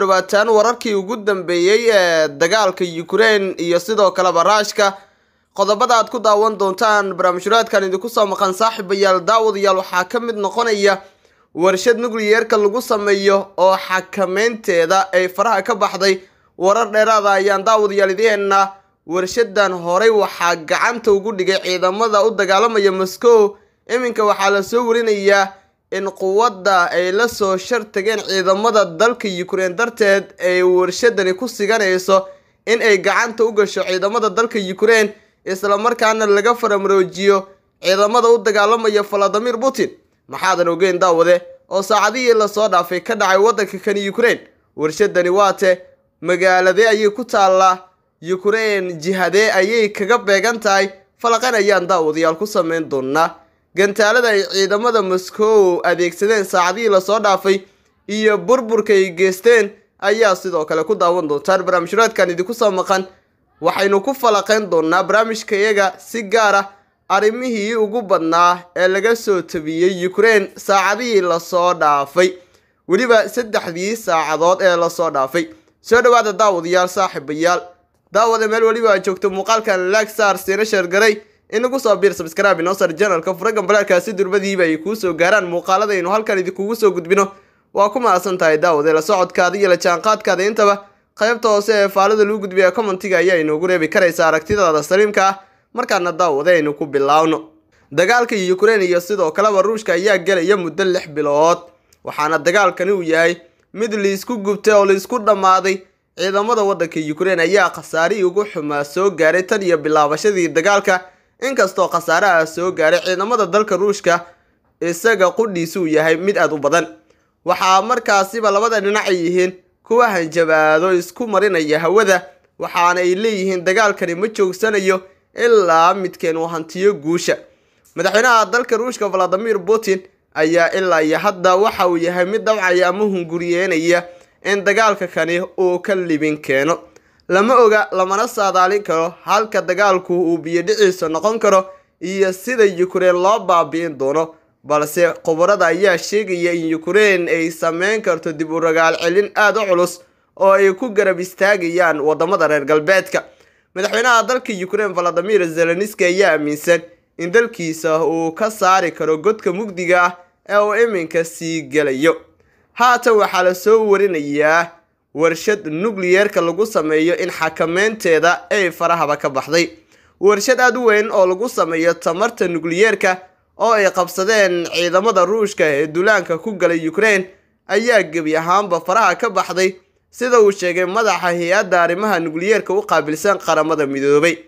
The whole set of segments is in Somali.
dhawaataan wararkii ugu dambeeyey ee dagaalka Ukraine iyo sidoo kale Ruushka qodobada aad ku daawan doontaan barnaamijyaadkan idinku soo maqan saaxiibayaal daawadayaal waxaa ka mid noqonaya warshad nuclear-ka lagu sameeyo oo xakameynteeda ay faraha ka baxday warar dheeraada ayaan daawadayaal idiheena warshadan horey waxaa gacanta ugu dhigay ciidamada u dagaalamaya Moscow iminka waxaa la soo warinayaa in quwadda ay la soo shartageen ciidamada dalka Ukraine darteed ay warshadani ku siganayso in ay gacanta u gasho ciidamada dalka Ukraine isla markaana laga faramroojiyo ciidamada u dagaalamaya Vladimir Putin maxaadan ogeyn daawade oo saacadihii la soo dhaafay ka dhacay waddanka kan Ukraine warshadani waate magaalade ayay ku taallaa Ukraine jihadee ayay kaga beegan tahay falaqan ayaan daawadayaal ku sameyn doonaa gantaalada ay ciidamada Moscow adeegsadeen saacadihii la soo dhaafay iyo burburka ay geysteen ayaa sidoo kale ku daawan doontaan barnaamijyaadkan idinku soo maqan waxaynu ku falaqeyn doonaa barnaamijkayaga si gaar ah arrimihii ugu badnaa ee laga soo tabiyey Ukraine saacadihii la soo dhaafay weliba saddexdii saacadood ee la soo dhaafay soo dhawaada daawadayaal saaxiibayaal daawada meel weliba aad joogto muuqaalkan like star siina sheergaray inagu soo biir subscribe inoo sar channelka furagan balaalkaasi durbadiiba ay kuu soo gaaraan muuqaaladaynu halkan idinkugu soo gudbino waa ku mahadsan tahay daawade la socodkaada iyo la jaanqaadkaada intaba qaybta hoose ee faalada lagu gudbiya commentiga ayaa inoogu reebi karaysa aragtidaada saliimka ah markaana daawade aynu ku bilaawno dagaalka Ukraine iyo sidoo kaleba Ruushka ayaa gelaya muddo lix bilood waxaana dagaalkani uu yahay mid liisku gubtay oo liisku dhammaaday ciidamada waddanka Ukraine ayaa khasaarihii ugu xumaa soo gaaray tan iyo bilaabashadii dagaalka inkastoo khasaaraha soo gaaray ciidamada dalka Ruushka isaga qudhiisu uu yahay mid aad u badan waxaa markaasiba labada dhinac ay yihiin kuwa hanjabaado isku marinaya hawada waxaana ay leeyihiin dagaalkani ma joogsanayo ilaa midkeen uu hantiyo guusha madaxweynaha dalka ruushka valadimir putin ayaa ilaa iyo hadda waxa uu yahay mid dhabcaya ama hunguriyeynaya in dagaalka kani uu ka libin keeno lama oga lamana saadaalin karo halka dagaalku uu biyodhiciisa noqon karo iyo sida Ukraine loo baabi'in doono balse khubarada ayaa sheegaya in Ukraine ay sameyn karto dib u ragaal celin aad u culus oo ay ku garab istaagayaan wadamada reer galbeedka madaxweynaha dalka Ukraine Volodymyr Zelensky ayaa aaminsan in dalkiisa uu ka saari karo godka mugdiga ah ee uu iminka sii gelayo haatan waxaa la soo warinayaa warshad nuclear-ka lagu sameeyo in xakameynteeda ay farahaba ka baxday warshad aad u weyn oo lagu sameeyo tamarta nuclear-ka oo ay qabsadeen ciidamada ruushka ee duulaanka ku galay Ukraine ayaa gebi ahaanba faraha ka baxday sida uu sheegay madaxa hay-adda arrimaha nuclear-ka u qaabilsan qaramada midoobay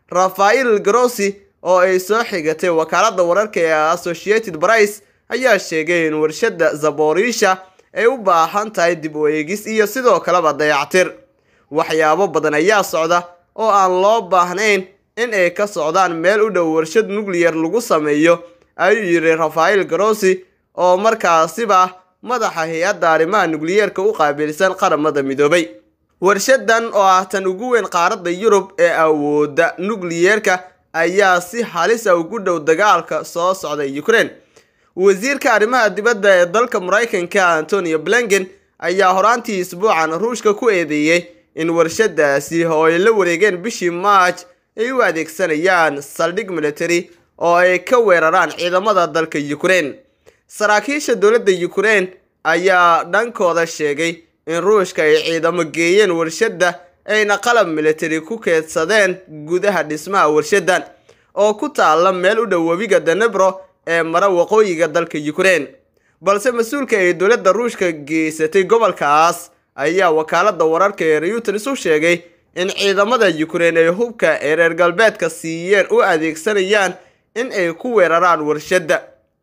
Rafael Grossi oo ay soo xigatay wakaaladda wararka ee Associated Press ayaa sheegay in warshadda Zaporizhia ay u baahan tahay dib u eegis iyo sidoo kaleba dayactir waxyaabo badan ayaa socda oo aan loo baahnayn in ay ka socdaan meel u dhow warshad nuclear lagu sameeyo ayuu yiri Rafael Grossi oo markaasiba madaxa hay-adda arrimaha nuclear-ka u qaabilsan qaramada midoobay warshadan oo ah tan ugu weyn qaaradda Yurub ee awoodda nuclear-ka ayaa si halis ah ugu dhow dagaalka soo socda Ukraine wasiirka arrimaha dibadda ee dalka Mareykanka Antonio Blinken ayaa horaantii isbuucan Ruushka ku eedeeyay in warshadaasi oo ay la wareegeen bishii March ay u adeegsanayaan saldhig military oo ay ka weeraraan ciidamada dalka Ukraine saraakiisha dowladda Ukraine ayaa dhankooda sheegay in Ruushka ay ciidamo geeyeen warshadda ayna qalab military ku keedsadeen gudaha dhismaha warshadan oo ku taala meel u dhow webiga Dnipro ee mara waqooyiga dalka Ukraine balse mas'uulka ay dowladda Ruushka geysatay gobolkaas ayaa wakaaladda wararka ee Reuters u sheegay in ciidamada Ukraine ay hubka ee reer galbeedka siiyeen u adeegsanayaan in ay ku weeraraan warshadda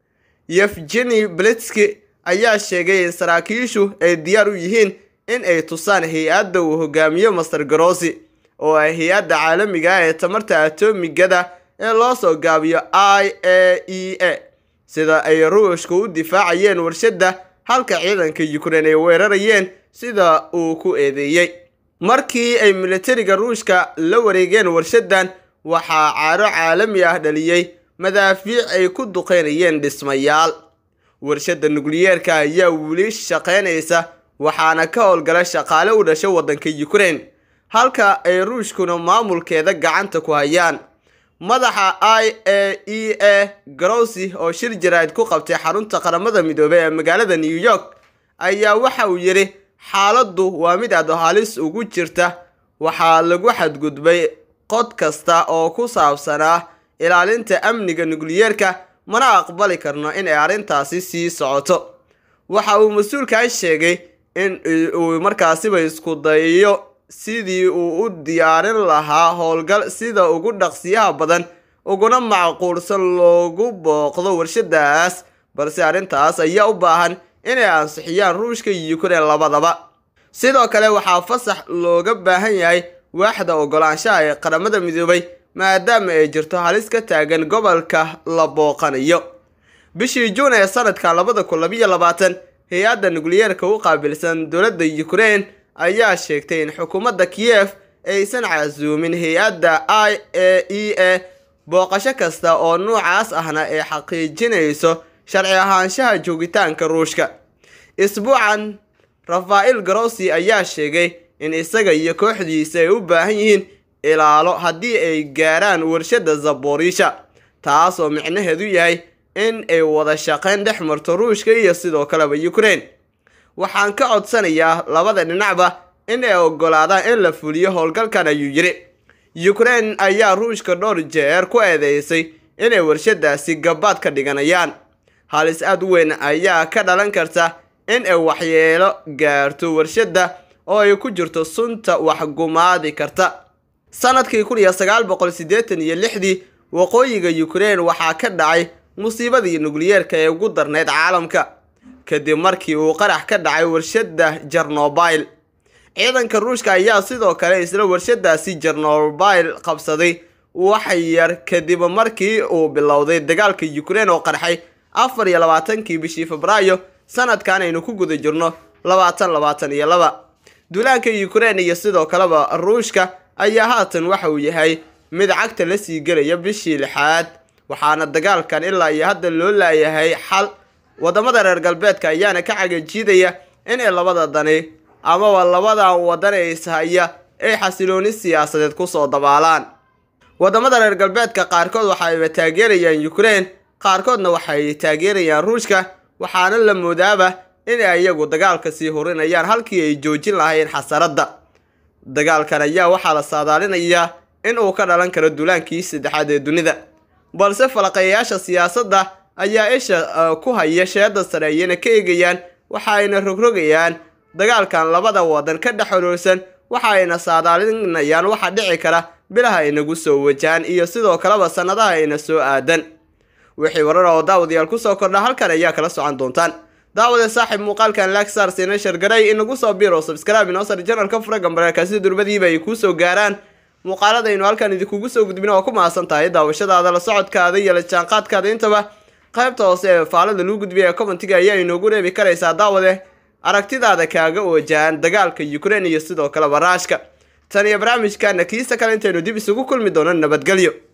Yevgeny Blitsky ayaa sheegay in saraakiishu ay diyaar u yihiin in ay tusaan hay-adda uu hogaamiyo Master Grossi oo ah hay-adda caalamiga ah ee tamarta atomigada ee loo soo gaabiyo IAEA sida ay Ruushka u difaacayeen warshadda halka ciidanka Ukraine ay weerarayeen sida uu ku eedeeyay markii ay militariga Ruushka la wareegeen warshadan waxaa caaro caalami ah dhaliyay madaafiic ay ku duqeynayeen dhismayaal warshadda nukliyeerka ayaa weli shaqaynaysa waxaana ka howlgala shaqaale u dhashay waddanka ukraine halka ay ruushkuna maamulkeeda gacanta ku hayaan madaxa i a e a garowsi oo shir jaraa'id ku qabtay xarunta qaramada midoobey ee magaalada new york ayaa waxa uu yidhi xaaladdu waa mid aad halis ugu jirta waxaa lagu xadgudbay qod kasta oo ku saabsanaa ilaalinta amniga nukliyeerka mana aqbali karno in ay arrintaasi sii socoto waxa uu mas-uulkan sheegay in uu markaasiba isku dayo sidii uu u diyaarin lahaa howlgal sida ugu dhaqsiyaha badan uguna macquulsan loogu booqdo warshadaas balse arrintaas ayaa u baahan inay ansixiyaan ruushka iyo ukraine labadaba sidoo kale waxaa fasax looga baahan yahay waaxda ogolaanshaha ee qaramada midoobay maadaama ay jirto halis ka taagan gobolka la booqanayo bishii juun ee sanadka labada kun labiyo labaatan hay-adda nukliyeerka u qaabilsan dowladda ukraine ayaa sheegtay in xukuumadda kiyef aysan casuumin hay-adda i a e a booqasho kasta oo nuucaas ahna ay xaqiijinayso sharci ahaanshaha joogitaanka ruushka isbuucan rafaa'il garosi ayaa sheegay in isaga iyo kooxdiisa ay u baahan yihiin ilaalo haddii ay gaaraan warshadda zaborisha taas oo micnaheedu yahay in ay wada shaqayn dhex marto ruushka iyo sidoo kaleba ukraine waxaan ka codsanayaa labada dhinacba in ay ogolaadaan in la fuliyo howlgalkan ayuu yidhi ukraine ayaa ruushka dhowr jeer ku eedeysay inay warshadaasi gabaad ka dhiganayaan halis aad u weyn ayaa ka dhalan karta in ay waxyeelo gaarto warshadda oo ay ku jirto sunta waxgumaadi karta sanadkii kun iyo sagaal boqol siddeetan iyo lixdii waqooyiga ukraine waxaa ka dhacay musiibadii nukliyeerka ee ugu darneyd caalamka kadib markii uu qarax ka dhacay warshadda jarnobil ciidanka ruushka ayaa sidoo kale isla warshadaasi jarnobil qabsaday wax yar kadib markii uu bilowday dagaalka ukraine oo qarxay afar iyo labaatankii bishii febraayo sanadkan aynu ku guda jirno labaatan labaatan iyo laba duulaanka ukraine iyo sidoo kaleba ruushka ayaa haatan waxa uu yahay mid cagta la sii gelaya bishii lixaad waxaana dagaalkan ilaa iyo hadda loo laayahay xal wadamada reer galbeedka ayaana ka cagajiidaya inay labada dani amaba labadan wadan ee ishaya ay xasilooni siyaasadeed kusoo dabaalaan wadamada reer galbeedka qaarkood waxayba taageerayaan ukraine qaarkoodna waxay taageerayaan ruushka waxaana la moodaaba inay iyagu dagaalka sii hurinayaan halkii ay joojin lahayn xasaradda dagaalkan ayaa waxaa la saadaalinayaa in uu ka dhalan karo duulaankii saddexaad ee dunida balse falaqeeyayaasha siyaasadda ayaa isha ku haya sheeda sare ayayna ka eegayaan waxa ayna rogrogayaan dagaalkan labada wadan ka dhex xoroorsan waxa ayna saadaalinayaan waxa dhici kara bilaha inagu soo wajahan iyo sidoo kaleba sannadaha ayna soo aadan wixii warar oo daawadayaal kusoo kordha halkan ayaa kala socon doontaan daawade saaxiib muuqaalkan lagsar sina shargaray inagu soo biro subscribe inoo sar janalka fura gambareerka sida durbadiiba ay kuu soo gaaraan muuqaaladaynu halkan idinkugu soo gudbin oo ku mahadsan tahay daawashadaada la socodkaada iyo la jaanqaadkaada intaba qaybta hoose ee faalada lagu gudbiya ee commentiga ayaa inoogu reebi karaysaa daawade aragtidaada kaaga wajahan dagaalka ukraine iyo sidoo kale baraashka tan iyo barnaamijkana kiisa kale intaynu dib isugu kulmi doono nabadgelyo